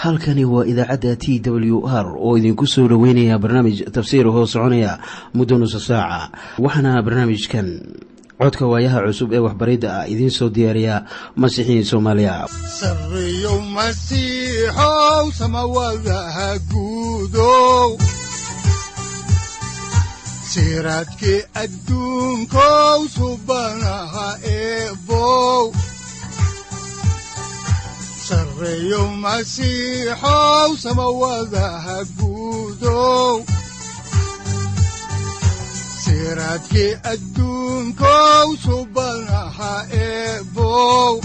halkani waa idaacadda t w r oo idinku soo dhoweynaya barnaamij tafsiir hoo soconaya muddo nusa saaca waxaana barnaamijkan codka waayaha cusub ee waxbaridda ah idiin soo diyaariya masiixiin soomaaliya siraadki adduunkow subanaha eebow sareeyow masiixow samawadaha guudow siraadki adduunkow subanaha eebow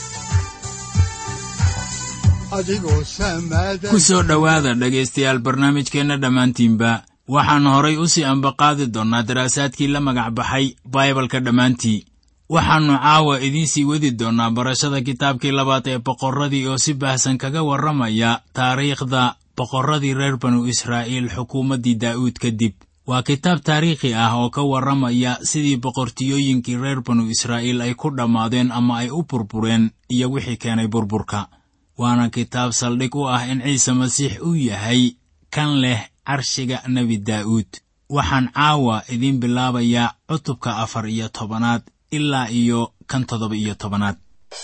adigoo samada ku soo dhowaada dhegaystayaal barnaamijkeenna dhammaantiinba waxaan horay u sii ambaqaadi doonnaa daraasaadkii la magac baxay baibalka dhammaantii waxaannu caawa idiin sii wadi doonnaa barashada kitaabkii labaad ee boqorradii oo si baahsan kaga warramaya taariikhda boqorradii reer banu israa'iil xukuumaddii daa'uud kadib waa kitaab taariikhi ah oo ka warramaya sidii boqortiyooyinkii reer banu israa'iil ay ku dhammaadeen ama ay u burbureen iyo wixii keenay burburka waana kitaab saldhig u ah in ciise masiix uu yahay kan leh carshiga nebi daa'uud waxaan caawa idiin bilaabayaa cutubka afar iyo tobanaad ilaa iyo kan toddoba iyo tobanaad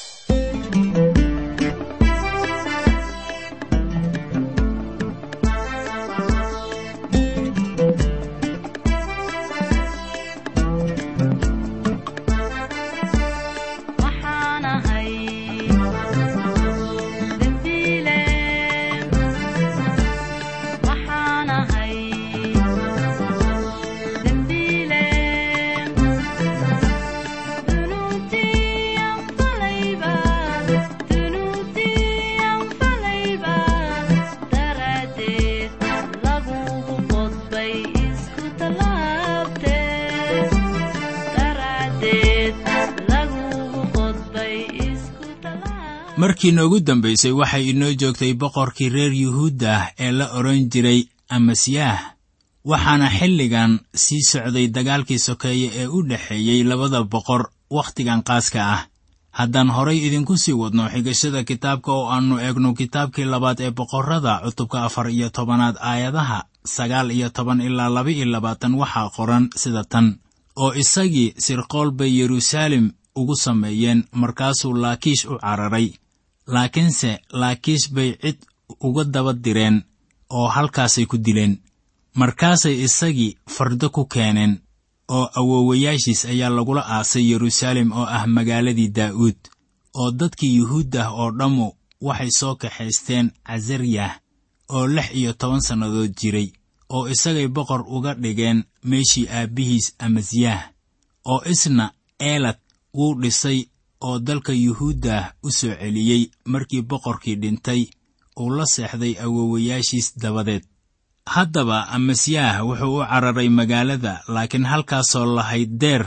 markii noogu dambaysay waxay inoo joogtay boqorkii reer yuhuuddah ee la odhan jiray amasiyaah waxaana xilligan sii socday dagaalkii sokeeye ee u dhexeeyey labada boqor wakhtigan qaaska ah haddaan horay idinku sii wadno xigashada kitaabka oo aannu eegno kitaabkii labaad ee boqorrada cutubka afar iyo tobanaad aayadaha sagaal iyo toban ilaa laba iyo labaatan waxaa qoran sida tan oo isagii sirqool bay yeruusaalem ugu sameeyeen markaasuu laakiish u cararay laakiinse laakiish bay cid uga daba direen oo halkaasay ku dileen markaasay isagii fardo ku keeneen oo awoowayaashiis ayaa lagula aasay yeruusaalem oo ah magaaladii daa'uud oo dadkii yuhuuddah oo dhammu waxay soo kaxaysteen casariyah oo lix iyo toban sannadood jiray oo isagay boqor uga dhigeen meeshii aabbihiis amasiyaah oo isna eelad wuu dhisay oo dalka yuhuuddah u soo celiyey markii boqorkii dhintay uu la seexday awoowayaashiis dabadeed haddaba amasiyaah wuxuu u cararay magaalada laakiin halkaasoo lahayd deer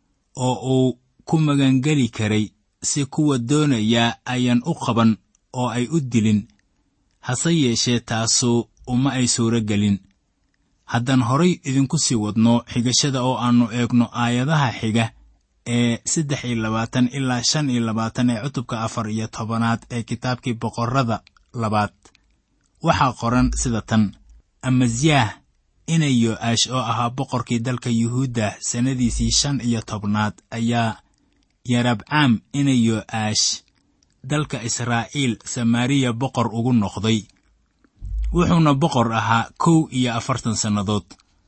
oo uu ku magangeli karay si kuwa doonayaa ayaan u qaban oo ay u dilin hase yeeshee taasu uma ay suuro gelin haddaan horay idinku sii wadno xigashada oo aannu eegno aayadaha xiga ee saddex iyo labaatan ilaa shan iyo labaatan ee cutubka afar iyo tobanaad ee kitaabkii boqorrada labaad waxaa qoran sida tan amasiyaah inay yo'aash oo ahaa boqorkii dalka yuhuudda sannadiisii shan iyo tobnaad ayaa yarabcaam inay yo'aash dalka israa'iil samaariya boqor ugu noqday wuxuuna boqor ahaa kow iyo afartan sannadood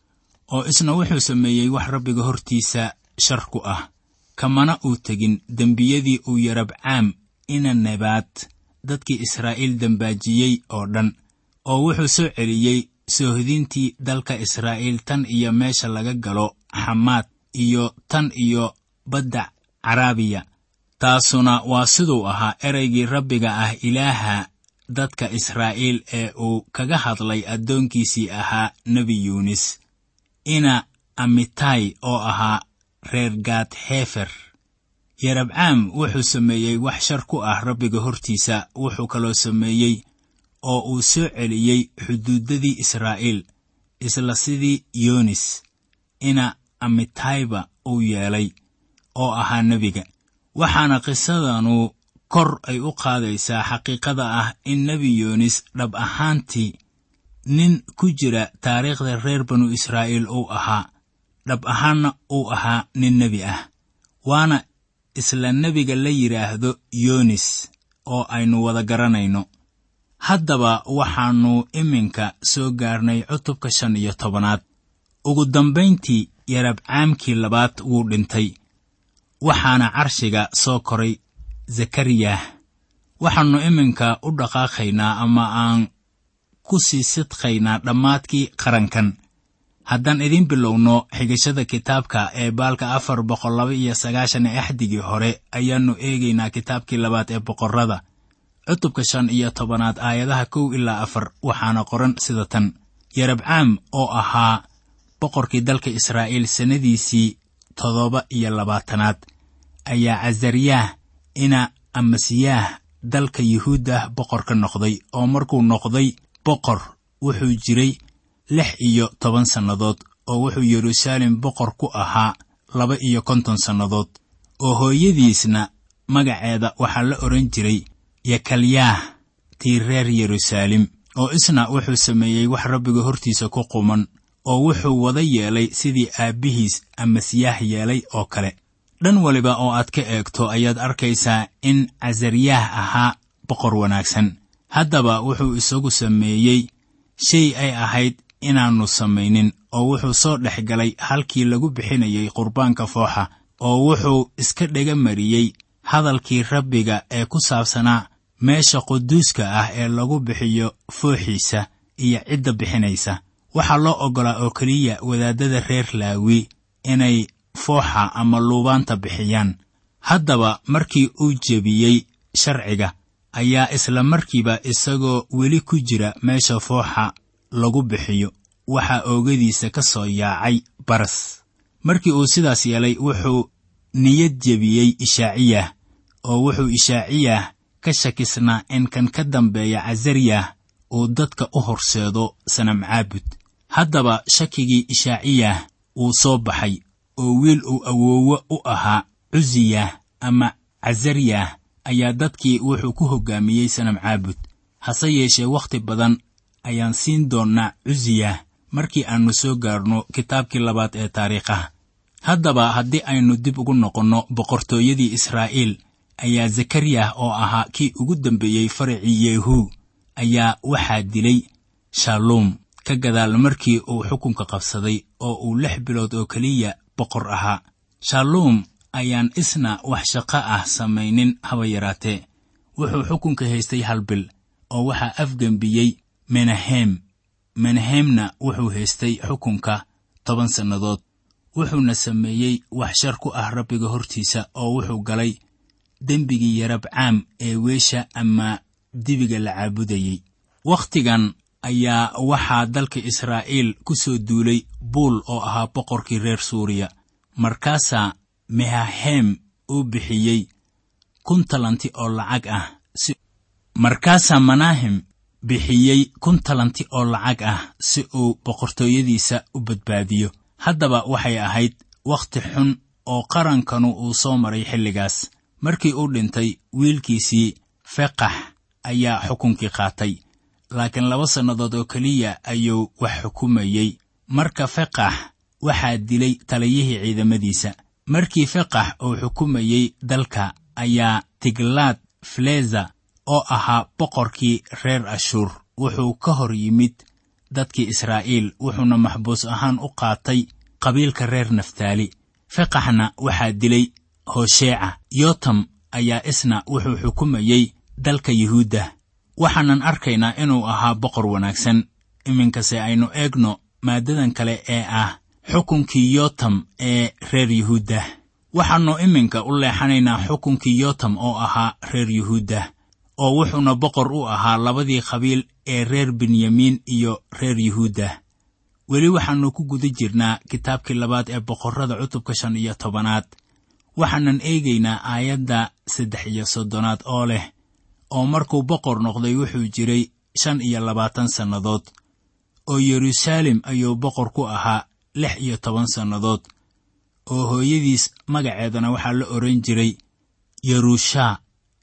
oo isna wuxuu sameeyey wax rabbiga hortiisa shar ku ah kamana uu tegin dembiyadii uu yarabcaam ina nebaad dadkii israa'iil dembaajiyey oo dhan oo wuxuu soo celiyey soohdintii dalka israa'iil tan iyo meesha laga galo xamaad iyo tan iyo badda caraabiya taasuna waa siduu ahaa ereygii rabbiga ah ilaaha dadka israa'iil ee uu kaga hadlay addoonkiisii ahaa nebi yuunis ina amitay oo ahaa reer gaad heefer yarabcaam wuxuu sameeyey wax shar ku ah rabbiga hortiisa wuxuu kaloo sameeyey oo uu soo celiyey xuduuddadii israa'iil isla sidii yoonis ina amitayba uu yeelay oo ahaa nebiga waxaana qisadanu kor ay u qaadaysaa xaqiiqada ah in nebi yoonis dhab ahaantii nin ku jira taariikhda reer banu israa'iil uu ahaa dhab ahaanna uu ahaa nin nebi ah waana isla nebiga la yidhaahdo yoonis oo aynu wada garanayno haddaba waxaannu iminka soo gaarnay cutubka shan iyo tobanaad ugu dambayntii yarabcaamkii labaad wuu dhintay waxaana carshiga soo koray zakariyah waxaannu iminka u dhaqaaqaynaa ama aan ku sii sidqaynaa dhammaadkii qarankan haddaan idiin bilowno xigashada kitaabka ee baalka afar boqol laba iyo sagaashan ee axdigii hore ayaannu eegaynaa kitaabkii labaad ee boqorrada cutubka shan iyo tobanaad aayadaha kow ilaa afar waxaana qoran sida tan yarabcaam oo ahaa boqorkii dalka israa'iil sannadiisii toddoba iyo labaatanaad ayaa casariyaah ina amasiyaah dalka yuhuuddah boqor ka noqday oo markuu noqday boqor wuxuu jiray lix iyo toban sannadood oo wuxuu yeruusaalem boqor ku ahaa laba iyo konton sannadood oo hooyadiisna magaceeda waxaa la odhan jiray yakalyaah tii reer yeruusaalem oo isna wuxuu sameeyey wax rabbiga hortiisa ku quman oo wuxuu wada yeelay sidii aabbihiis amasiyaah yeelay oo kale dhan waliba oo aad ka eegto ayaad arkaysaa in casariyaah ahaa boqor wanaagsan haddaba wuxuu isagu sameeyey shay ay ahayd inaannu samaynin oo wuxuu soo dhex galay halkii lagu bixinayay qurbaanka fooxa oo wuxuu iska dhega mariyey hadalkii rabbiga ee ku saabsanaa meesha quduuska ah ee lagu bixiyo fooxiisa iyo cidda bixinaysa waxaa loo oggolaa oo keliya wadaaddada reer laawi inay fooxa ama luubaanta bixiyaan haddaba markii uu jebiyey sharciga ayaa isla markiiba isagoo weli ku jira meesha fooxa lagu bixiyo waxaa oogadiisa ka soo yaacay baras markii uu sidaas yeelay wuxuu niyad jebiyey ishaaciyah oo wuxuu ishaaciyah ka shakisnaa in kan ka dambeeya casariyah uu dadka u horseedo sanam caabud haddaba shakigii ishaaciyah wuu soo baxay oo wiil uu awoowo u ahaa cusiyah ama casariyah ayaa dadkii wuxuu ku hoggaamiyey sanam caabud hase yeeshee wakhti badan ayaan siin doonnaa cusiyah markii aannu soo gaarno kitaabkii labaad ee taariikhaha haddaba haddii aynu dib ugu noqonno boqortooyadii israa'iil ayaa zakariyah oo ahaa kii ugu dambeeyey faracii yehu ayaa waxaa dilay shaaluum ka gadaal markii uu xukunka qabsaday oo uu lix bilood oo keliya boqor ahaa shaaluum ayaan isna wax shaqo ah samaynin haba yaraatee wuxuu xukunka haystay hal bil oo waxaa afgembiyey menahem menahemna wuxuu haystay xukunka toban sannadood wuxuuna sameeyey wax shar ku ah rabbiga hortiisa oo wuxuu galay dembigii yarabcaam ee weesha ama dibiga la caabudayey wakhtigan ayaa waxaa dalka israa'iil ku soo duulay buul oo ahaa boqorkii reer suuriya markaasaa mehahem uu bixiyey kun talanti oo lacag ah markaasaa manahem bixiyey kun talanti oo lacag ah si uu boqortooyadiisa u badbaadiyo haddaba waxay ahayd wakhti xun oo qarankanu uu soo maray xilligaas markii uu dhintay wiilkiisii feqax ayaa xukunkii qaatay laakiin laba sannadood oo keliya ayuu wax xukumayey marka feqax waxaa dilay taliyihii ciidamadiisa markii feqax uu xukumayey dalka ayaa tiglaad fileza oo ahaa boqorkii reer ashuur wuxuu ka hor yimid dadkii israa'iil wuxuuna maxbuus ahaan u qaatay qabiilka reer naftaali feqaxna waxaa dilay hosheeca yotam ayaa isna wuxuu xukumayey dalka yuhuudda waxaanan arkaynaa inuu ahaa boqor wanaagsan iminkase aynu eegno maaddadan kale ee ah xukunkii yotam ee reer yuhuudda waxaannu iminka u leexanaynaa xukunkii yotam oo ahaa reer yuhuudda oo wuxuuna boqor u ahaa labadii qabiil ee reer benyamiin iyo reer yuhuudda weli waxaannu ku guda jirnaa kitaabkii labaad ee boqorrada cutubka shan iyo tobanaad waxaanan eegaynaa aayadda saddex iyo soddonaad oo leh oo markuu boqor noqday wuxuu jiray shan iyo labaatan sannadood oo yeruusaalem ayuu boqor ku ahaa lix iyo toban sannadood oo hooyadiis magaceedana waxaa la odhan jiray yerushaa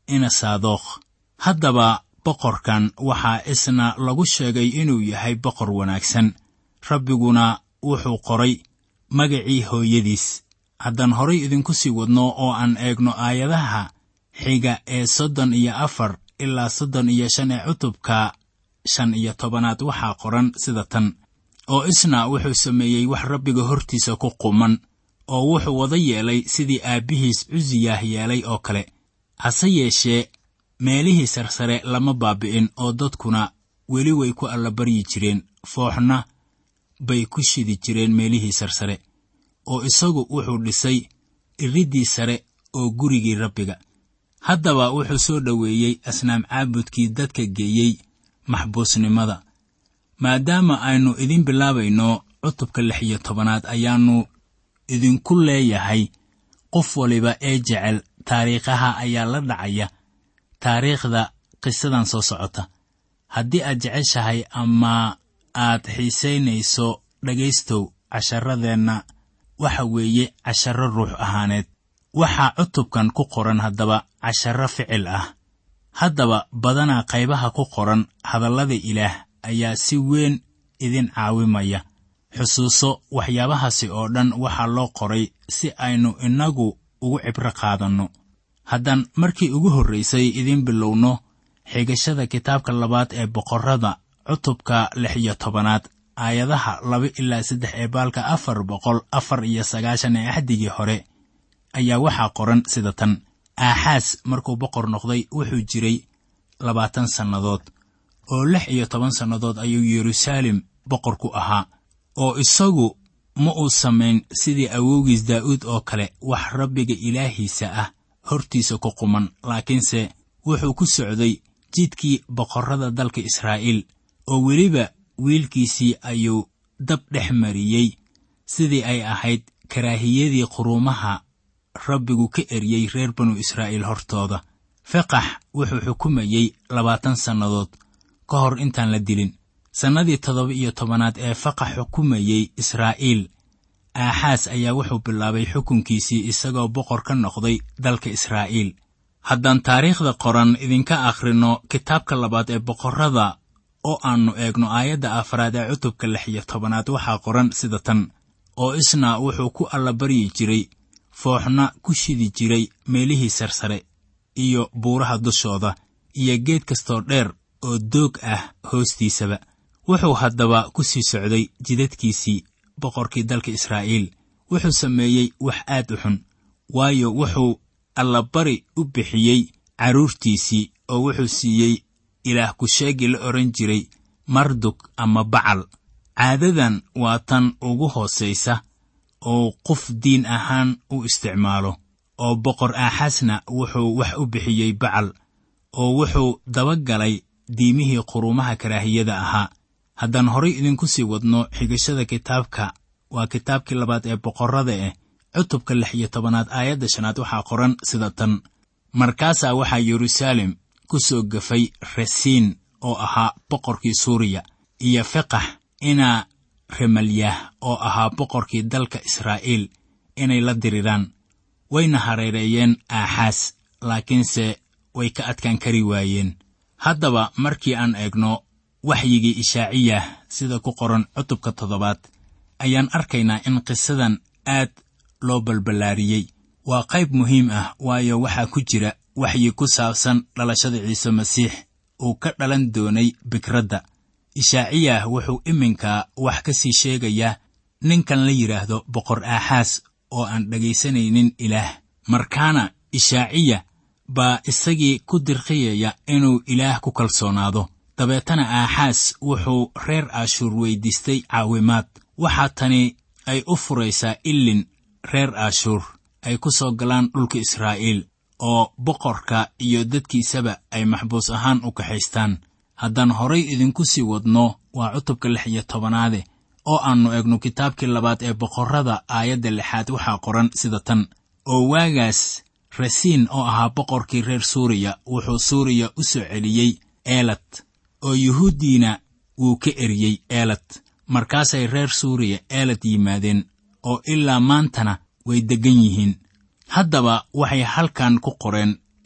ina saadookh haddaba boqorkan waxaa isna lagu sheegay inuu yahay boqor wanaagsan rabbiguna wuxuu qoray magacii hooyadiis haddaan horay idinku sii wadno oo aan eegno aayadaha xiga ee soddon iyo afar ilaa soddon iyo shan ee cutubka shan iyo tobanaad waxaa qoran sida tan oo isna wuxuu sameeyey wax rabbiga hortiisa ku quman oo wuxuu wada yeelay sidii aabbihiis cusiyah yeelay oo kale hase yeeshee meelihii sarsare lama baabi'in oo dadkuna weli way ku allabaryi jireen fooxna bay ku shidi jireen meelihii sarsare oo isagu wuxuu dhisay iriddii sare oo gurigii rabbiga haddaba wuxuu soo dhoweeyey asnaam caabudkii dadka geeyey maxbuusnimada maadaama aynu idin bilaabayno cutubka lix iyo tobanaad ayaannu idinku leeyahay qof waliba ee jecel taariikhaha ayaa la dhacaya taariikhda qisadan soo socota haddii aad jeceshahay ama aad xiisaynayso dhegaystow casharadeenna waxa weeye casharro ruux ahaaneed waxaa cutubkan ku qoran haddaba casharro ficil ah haddaba badanaa qaybaha ku qoran hadallada ilaah ayaa si weyn idin caawimaya xusuuso waxyaabahaasi oo dhan waxaa loo qoray si aynu innagu ugu cibro qaadanno haddaan markii ugu horraysay idiin bilowno xigashada kitaabka labaad ee boqorrada cutubka lix iyo tobanaad aayadaha laba ilaa saddex ee baalka afar boqol afar iyo sagaashan ee axdigii hore ayaa waxaa qoran sida tan aaxaas markuu boqor noqday wuxuu jiray labaatan sannadood oo lix iyo toban sannadood ayuu yeruusaalem boqor ku ahaa oo isagu ma uu samayn sidii awowgiis daa'uud oo kale wax rabbiga ilaahiisa ah hortiisa ku quman laakiinse wuxuu ku socday jidkii boqorrada dalka israa'iil oo weliba wiilkiisii ayuu dab dhex mariyey sidii ay ahayd karaahiyadii quruumaha rabbigu ka eryey reer banu israa'iil hortooda feqax wuxuu xukumayey labaatan sannadood ka hor intaan la dilin sannadii toddoba iyo tobanaad ee faqax xukumayey israa'iil aaxaas ayaa wuxuu bilaabay xukunkiisii isagoo boqor ka noqday dalka israa'iil haddaan taariikhda qoran idinka akhrinno kitaabka labaad ee boqorrada oo aannu eegno aayadda afraad ee cutubka lix iyo tobanaad waxaa qoran sida tan oo isna wuxuu ku allabaryi jiray fooxna ku shidi jiray meelihii sarsare iyo buuraha dushooda iyo geed kastoo dheer oo doog ah hoostiisaba wuxuu haddaba ku sii socday jidadkiisii boqorkii dalka israa'iil wuxuu sameeyey wax aad u xun waayo wuxuu allabari u bixiyey carruurtiisii oo wuxuu siiyey ilaah ku-sheegii la odhan jiray mardug ama bacal caadadan waa tan ugu hoosaysa oo qof diin ahaan u isticmaalo oo boqor aaxasna wuxuu wax u bixiyey bacal oo wuxuu dabagalay diimihii quruumaha karaahiyada ahaa haddaan horay idinku sii wadno xigashada kitaabka waa kitaabkii labaad ee boqorrada eh cutubka lix iyo tobanaad aayadda shanaad waxaa qoran sida tan markaasaa waxaa yeruusaalem ku soo gafay rasiin oo ahaa boqorkii suuriya iyo feqax inaa remalyah oo ahaa boqorkii dalka israa'iil inay la diriraan wayna hareereeyeen aaxaas laakiinse way ka adkaan kari waayeen haddaba markii aan eegno waxyigii ishaaciyah sida ku qoran cutubka toddobaad ayaan arkaynaa in qisadan aad loo balballaariyey waa qayb muhiim ah waayo waxaa ku jira waxyi ku saabsan dhalashada ciise masiix uu ka dhalan doonay bikradda ishaaciyah wuxuu iminka wax ka sii sheegayaa ninkan la yidhaahdo boqor aaxaas oo aan dhegaysanaynin ilaah markaana ishaaciya baa isagii ku dirqiyaya inuu ilaah ku kalsoonaado dabeetana aaxaas wuxuu reer aashuur weyddiistay caawimaad waxaa tani ay u furaysaa illin reer aashuur ay ku soo galaan dhulka israa'iil oo boqorka iyo dadkiisaba ay maxbuus ahaan u kaxaystaan haddaan horay idinku sii wadno waa cutubka lix iyo tobanaade oo aannu eegno kitaabkii labaad ee boqorrada aayadda lixaad waxaa qoran sida tan oo waagaas rasiin oo ahaa boqorkii reer suuriya wuxuu suuriya u soo celiyey eelad oo yuhuuddiina wuu ka eryey eelad markaasay reer suuriya eelad yimaadeen oo ilaa maantana way deggan yihiin haddaba waxay halkan ku qoreen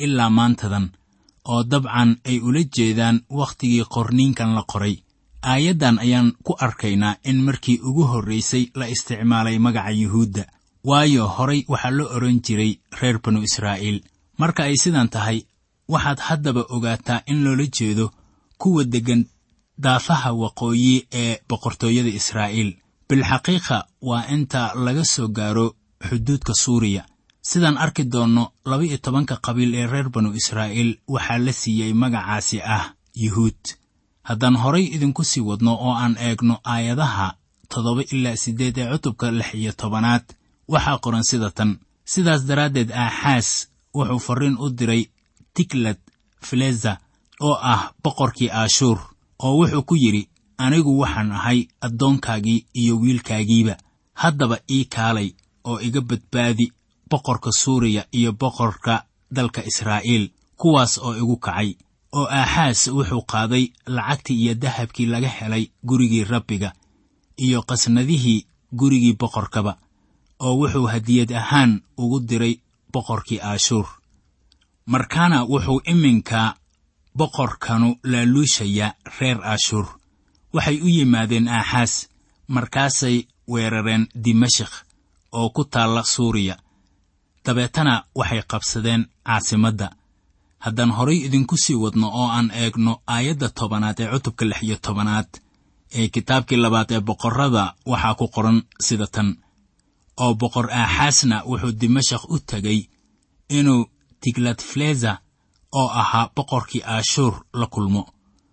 ilaa maantadan oo dabcan ay ula jeedaan wakhtigii qorniinkan la qoray aayaddan ayaan ku arkaynaa in markii ugu horraysay la isticmaalay magaca yuhuudda waayo horay waxaa loo odhan jiray reer banu israa'iil marka ay sidan tahay waxaad haddaba ogaataa in loola jeedo kuwa deggan daafaha waqooyi ee boqortooyada israa'iil bilxaqiiqa waa inta laga soo gaaro xuduudka suuriya sidaan arki doonno laba-iyo tobanka qabiil ee reer banu israa'iil waxaa la siiyey magacaasi ah yuhuud haddaan horay idinku sii wadno oo aan eegno aayadaha toddoba ilaa siddeed ee cutubka lix iyo tobanaad waxaa qoran sida tan sidaas daraaddeed aaxaas wuxuu farriin u diray tiglad fileza oo ah boqorkii aashuur oo wuxuu ku yidhi anigu waxaan ahay addoonkaagii iyo wiilkaagiiba haddaba ii kaalay oo iga badbaadi boqorka suuriya iyo boqorka dalka israa'iil kuwaas oo igu kacay oo aaxaas wuxuu qaaday lacagtii iyo dahabkii laga helay gurigii rabbiga iyo qasnadihii gurigii boqorkaba oo wuxuu hadiyad ahaan ugu diray boqorkii aashuur markaana wuxuu iminka boqorkanu laaluushayaa reer aashuur waxay u yimaadeen aaxaas markaasay weerareen dimashik oo ku taalla suuriya dabeetana waxay qabsadeen caasimadda haddaan horay idinku sii wadno oo aan eegno aayadda tobanaad ee cutubka lix iyo tobanaad ee kitaabkii labaad ee boqorrada waxaa ku qoran sida tan oo boqor aaxaasna wuxuu dimashak u tegay inuu tiglatfleza oo ahaa boqorkii aashuur la kulmo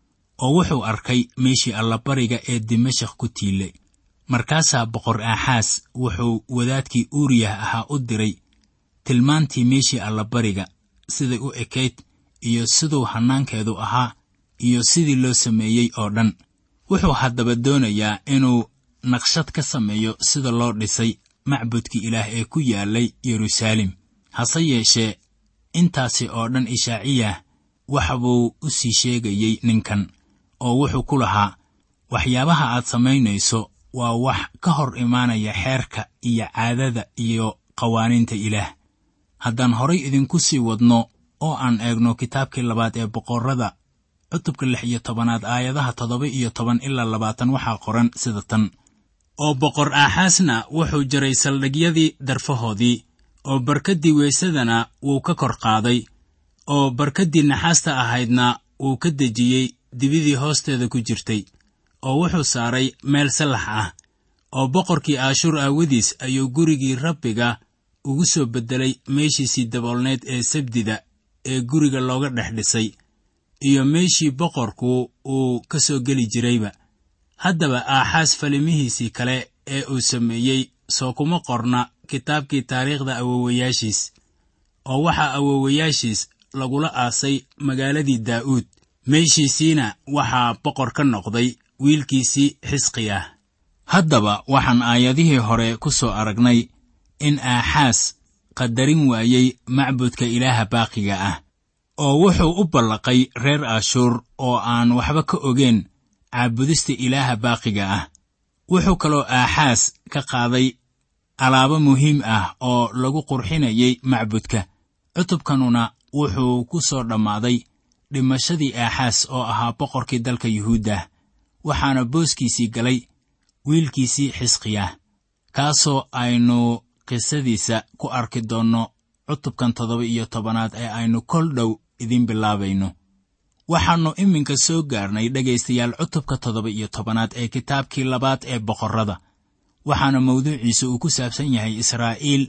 oo wuxuu arkay meeshii allabariga ee dimashak ku tiilay markaasaa boqor aaxaas wuxuu wadaadkii uuriyah ahaa u diray tilmaantii meeshii allabariga siday u ekayd iyo siduu hannaankeedu ahaa iyo sidii loo sameeyey oo dhan wuxuu haddaba doonayaa inuu naqshad ka sameeyo sida loo dhisay macbudkii ilaah ee ku yaallay yeruusaalem hase yeeshee intaasi oo dhan ishaaciyah waxa buu u sii sheegayey ninkan oo wuxuu ku lahaa waxyaabaha aad samaynayso waa wax ka hor imaanaya xeerka iyo caadada iyo qawaaniinta ilaah haddaan horay idinku sii wadno oo aan eegno kitaabkii labaad ee boqorrada cutubka lix iyo tobanaad aayadaha toddoba iyo toban ilaa labaatan waxaa qoran sida tan oo boqor aaxaasna wuxuu jaray saldhigyadii darfahoodii oo barkaddii weysadana wuu ka kor qaaday oo barkaddii naxaasta ahaydna wuu ka dejiyey dibidii hoosteeda ku jirtay oo wuxuu saaray meel sallax ah oo boqorkii aashuur aawadiis ayuu gurigii rabbiga ugu soo beddelay meeshiisii daboolneed ee sabdida ee guriga looga dhex dhisay iyo meeshii boqorku uu ka soo geli jirayba haddaba aaxaas falimihiisii kale ee uu sameeyey soo kuma qorna kitaabkii taariikhda awowayaashiis oo waxaa awowayaashiis lagula aasay magaaladii daa'uud meeshiisiina waxaa boqor ka noqday wiilkiisii xisqi ah haddaba waxaan aayadihii hore ku soo aragnay in aaxaas qadarin waayey macbudka ilaaha baaqiga ah oo wuxuu u ballaqay reer aashuur oo aan waxba ka ogeen caabudista ilaaha baaqiga ah wuxuu kaloo aaxaas ka qaaday alaabo muhiim ah oo lagu qurxinayay macbudka cutubkanuna wuxuu ku soo dhammaaday dhimashadii aaxaas oo ahaa boqorkii dalka yuhuuddah waxaana booskiisii galay wiilkiisii xisqiyah kaasoo aynu qisadiisa ku arki doonno cutubkan toddoba iyo tobanaad ee aynu kol dhow idiin bilaabayno waxaannu iminka soo gaarnay dhegaystayaal cutubka toddoba iyo tobanaad ee kitaabkii labaad ee boqorrada waxaana mawduuciisa uu ku saabsan yahay israa'iil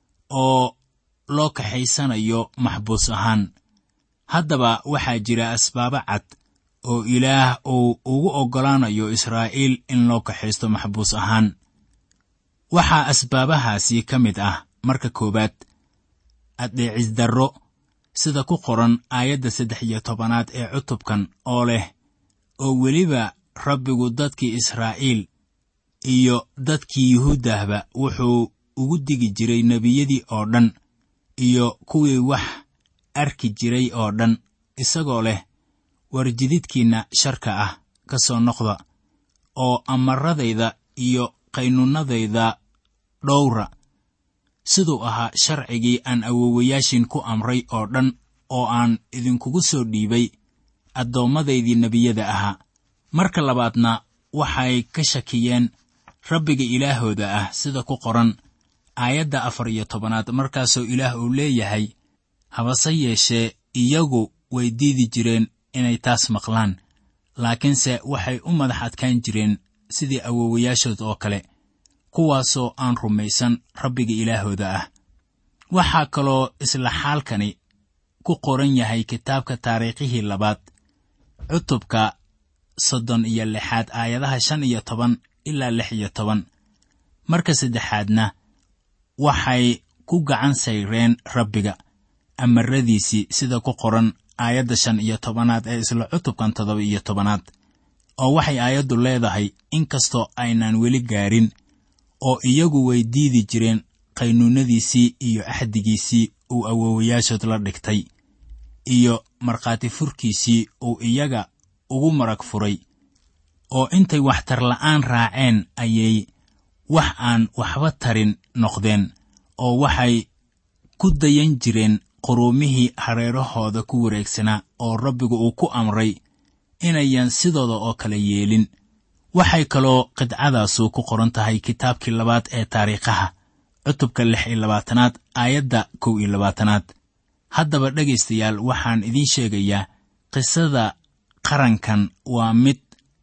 oo loo kaxaysanayo maxbuus ahaan haddaba waxaa jira asbaabo cad oo ilaah uu ugu oggolaanayo israa'iil in loo kaxaysto maxbuus ahaan waxaa asbaabahaasi ka mid ah marka koowaad addeecisdarro sida ku qoran aayadda saddex iyo tobanaad ee cutubkan oo leh oo weliba rabbigu dadkii israa'iil iyo dadkii yuhuuddahba wuxuu ugu digi jiray nebiyadii oo dhan iyo kuwii wax arki jiray oo dhan isagoo leh war jididkiinna sharka ah ka soo noqda oo amaradayda iyo qaynuunnadayda dhowra siduu ahaa sharcigii aan awowayaashin ku amray oo dhan oo aan idinkugu soo dhiibay addoommadaydii nebiyada ahaa marka labaadna waxay ka shakiyeen rabbiga ilaahooda ah sida ku qoran aayadda afar iyo tobanaad markaasoo ilaah uu leeyahay habase yeeshee iyagu way diidi jireen inay taas maqlaan laakiinse waxay u madax adkaan jireen sidii awowayaashood oo kale kuwaasoo aan rumaysan rabbiga ilaahooda ah waxaa kaloo isla xaalkani ku qoran yahay kitaabka taariikhihii labaad cutubka soddon iyo lixaad aayadaha shan iyo toban ilaa lix iyo toban marka saddexaadna waxay ku gacan sayreen rabbiga amaradiisii sida ku qoran aayadda shan iyo tobanaad ee isla cutubkan toddoba iyo tobanaad oo waxay aayaddu leedahay inkastoo aynaan weli gaarin oo iyagu way diidi jireen qaynuunnadiisii iyo axdigiisii uu awowayaashood la dhigtay iyo markhaati furkiisii uu iyaga ugu marag furay oo intay waxtar la'aan raaceen ayay wax aan waxba tarin noqdeen oo waxay ku dayan jireen quruumihii hareerahooda ku wareegsanaa oo rabbigu uu ku amray inayan sidooda oo kale yeelin waxay kaloo qidcadaasu ku qoran tahay kitaabkii labaad ee taariikhaha cutubka lix iyo labaatanaad aayadda kow iyo labaatanaad haddaba dhegaystayaal waxaan idiin sheegayaa qisada qarankan waa mid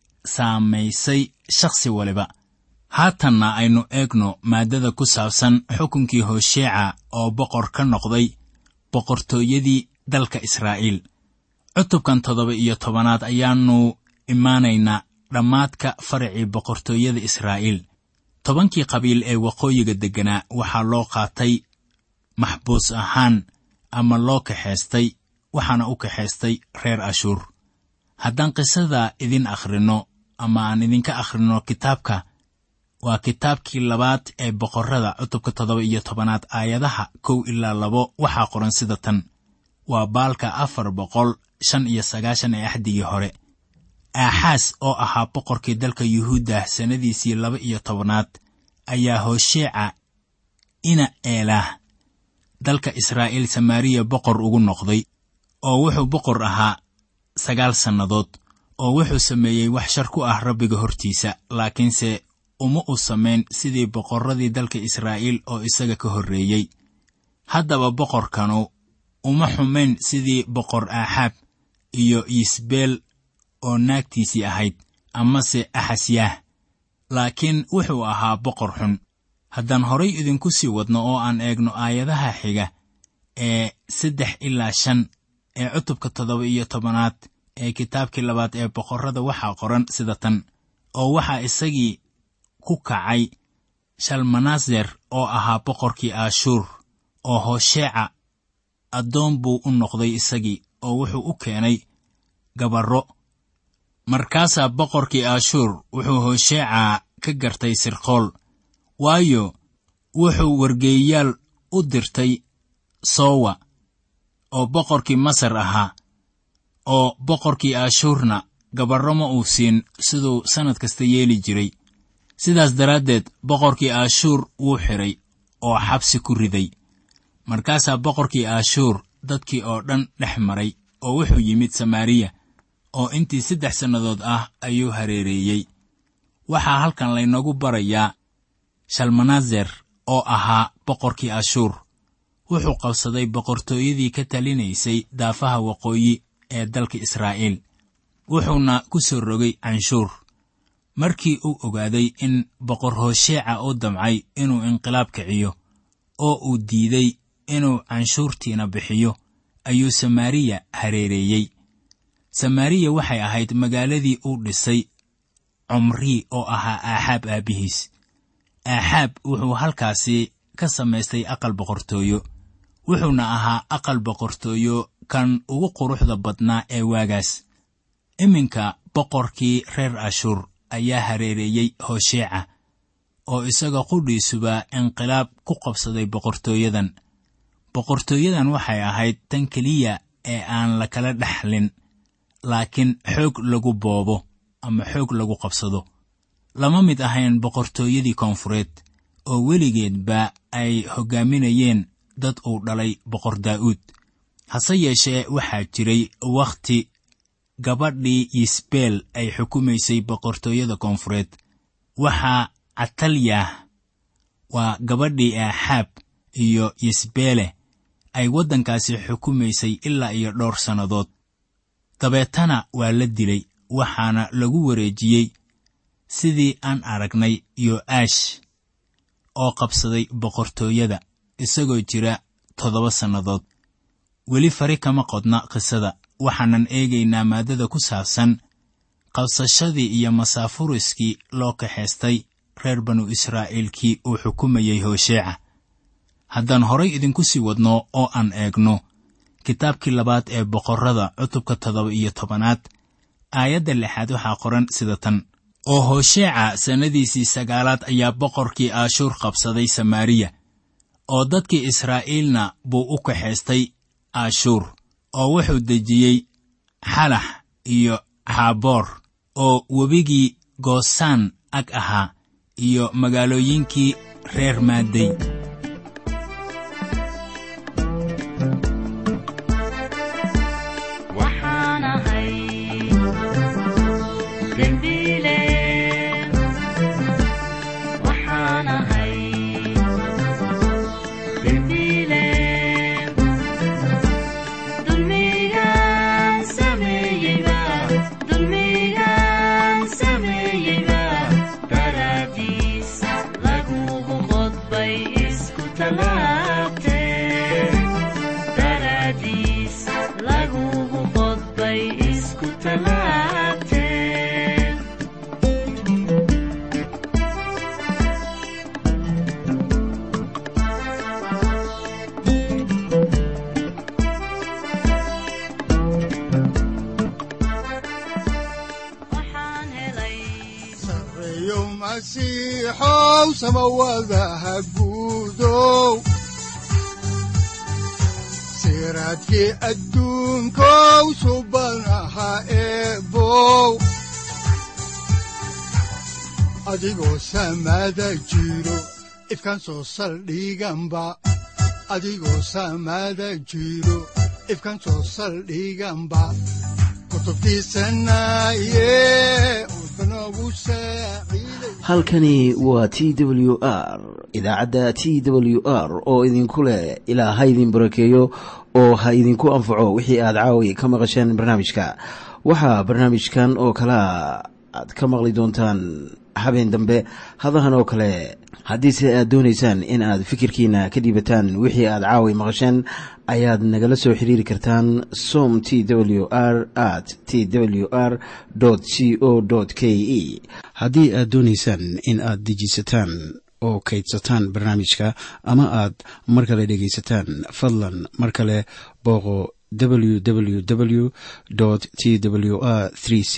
saamaysay shakhsi waliba haatanna aynu eegno maaddada ku saabsan xukunkii hosheeca oo boqor ka noqday boqortooyadii dalka israa'iil cutubkan toddoba iyo tobanaad ayaannu imaanaynaa dhammaadka faracii boqortooyada israa'iil tobankii qabiil ee waqooyiga degganaa waxaa loo qaatay maxbuus ahaan ama loo kaxaystay waxaana u kaxaystay reer ashuur haddaan qisada idin akhrinno ama aan idinka akhrinno kitaabka waa kitaabkii labaad ee boqorrada cutubka toddoba iyo tobanaad aayadaha kow ilaa labo waxaa qoran sida tan waa baalka afar boqol shan iyo sagaashan ee axdigii hore aaxaas oo ahaa boqorkii dalka yuhuudda sannadiisii laba iyo tobanaad ayaa hosheeca ina eelaah dalka israa'iil samaariya boqor ugu noqday oo wuxuu boqor ahaa sagaal sannadood oo wuxuu sameeyey wax shar ku ah rabbiga hortiisa laakiinse uma u samayn sidii boqorradii dalka israa'iil oo isaga ka horreeyey haddaba boqorkanu uma xumayn sidii boqor aaxaab iyo yisbeel oo naagtiisii ahayd amase axasyaah laakiin wuxuu ahaa boqor xun haddaan horay idinku sii wadno oo aan eegno aayadaha xiga ee saddex ilaa shan ee cutubka toddoba iyo tobanaad ee kitaabkii labaad ee boqorrada waxaa qoran sida tan oo waxaa isagii ku kacay shalmaneser oo ahaa boqorkii aashuur oo hosheeca addoon buu u noqday isagii oo wuxuu u keenay gabarro markaasaa boqorkii aashuur wuxuu hosheeca ka gartay sirqool waayo wuxuu wargeeyayaal u dirtay soowa oo boqorkii masar ahaa oo boqorkii aashuurna gabarro ma uu siin siduu sannad kasta yeeli jiray sidaas daraaddeed boqorkii aashuur wuu xidhay oo xabsi ku riday markaasaa boqorkii aashuur dadkii oo dhan dhex maray oo wuxuu yimid samaariya oo intii saddex sannadood ah ayuu hareereeyey waxaa halkan laynoogu barayaa shalmaneser oo ahaa boqorkii ashuur wuxuu qabsaday boqortooyadii ka talinaysay daafaha waqooyi ee dalka israa'iil wuxuuna ku soo rogay canshuur markii uu ogaaday in boqor hosheeca u damcay inuu inqilaab kiciyo oo uu diiday inuu canshuurtiina bixiyo ayuu samaariya hareereeyey samaariya waxay ahayd magaaladii uu dhisay cumrii oo ahaa aaxaab aabbihiis aaxaab wuxuu halkaasi ka samaystay aqal boqortooyo wuxuuna ahaa aqal boqortooyo kan ugu quruxda badnaa ee waagaas iminka boqorkii reer ashuur ayaa hareereeyey hosheeca oo isaga qudhiisuba inqilaab ku qabsaday boqortooyadan boqortooyadan waxay ahayd tan keliya ee aan la kala dhexlin laakiin xoog lagu boobo ama xoog lagu qabsado lama mid ahayn boqortooyadii koonfureed oo weligeedba ay hoggaaminayeen dad uu dhalay boqor daa'uud hase yeeshee waxaa jiray wakhti gabadhii yisbeel ay xukumaysay boqortooyada koonfureed waxaa catalyah waa gabadhii aaxaab iyo yisbeele ay waddankaasi xukumaysay ilaa iyo dhowr sannadood dabeetana waa la dilay waxaana lagu wareejiyey sidii aan aragnay yo'aash oo qabsaday boqortooyada isagoo jira toddoba sannadood weli fari kama qodna qisada waxaanan eegaynaa maaddada ku saabsan qabsashadii iyo masaafuriskii loo kaxaystay reer banu israa'iilkii uu xukumayey hoosheeca haddaan horay idinku sii wadno oo aan eegno kitaabkii labaad ee boqorrada cutubka toddoba iyo tobanaad aayadda lixaad waxaa qoran sida tan oo hoosheeca sannadiisii sagaalaad ayaa boqorkii aashuur qabsaday samaariya oo dadkii israa'iilna buu u kaxaystay aashuur oo wuxuu dejiyey xalax iyo xaaboor oo webigii goosaan ag ahaa iyo magaalooyinkii reer maadey siraadkii adduunkow subanaha eebow adigoo samaada jiro ifkan soo saldhiganba adigoo samaada jiro ifkan soo saldhiganba halkani waa t w r idaacadda t w r oo idinku leh ilaa ha idin barakeeyo oo ha idinku anfaco wixii aad caawi ka maqasheen barnaamijka waxaa barnaamijkan oo kalaa aad ka maqli doontaan habeen dambe hadahan oo kale haddiise aad doonaysaan in aad fikirkiina ka dhiibataan wixii aad caawi maqasheen ayaad nagala soo xiriiri kartaan som t w r at t w r c o k e haddii aad doonaysaan in aad dejiisataan oo kaydsataan barnaamijka ama aad mar kale dhegaysataan fadlan mar kale booqo www t w r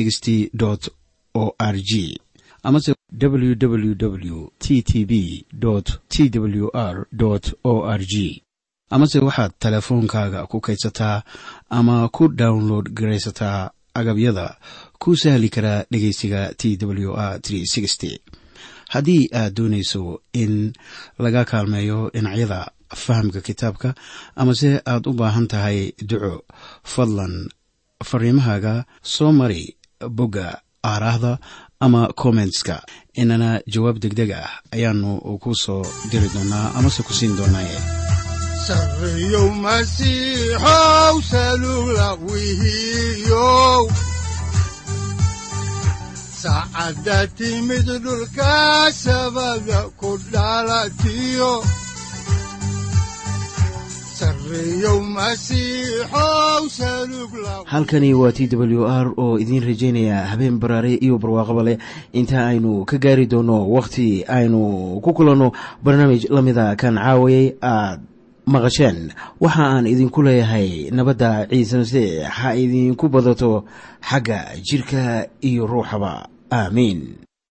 o r g amase www t t b t w r o r g amase waxaad teleefoonkaaga ku kaydsataa ama ku download garaysataa agabyada ku sahli karaa dhegeysiga t w r haddii aad doonayso in laga kaalmeeyo dhinacyada fahamka kitaabka amase aad u baahan tahay duco fadlan fariimahaaga soo mari bogga aaraahda ama kommentska inana jawaab degdeg ah ayaanu ku soo diri doonaa amase ku siin doonaaye sareyow masiixow salugla wihiyow saacadda timid dhulka sabada ku dhalatiyo halkani waa t w r oo idiin rajaynaya habeen baraare iyo barwaaqaba leh inta aynu ka gaari doono wakhti aynu ku kulanno barnaamij la mida kan caawayay aad maqasheen waxa aan idinku leeyahay nabadda ciise masiix ha idinku badato xagga jidhka iyo ruuxaba aamiin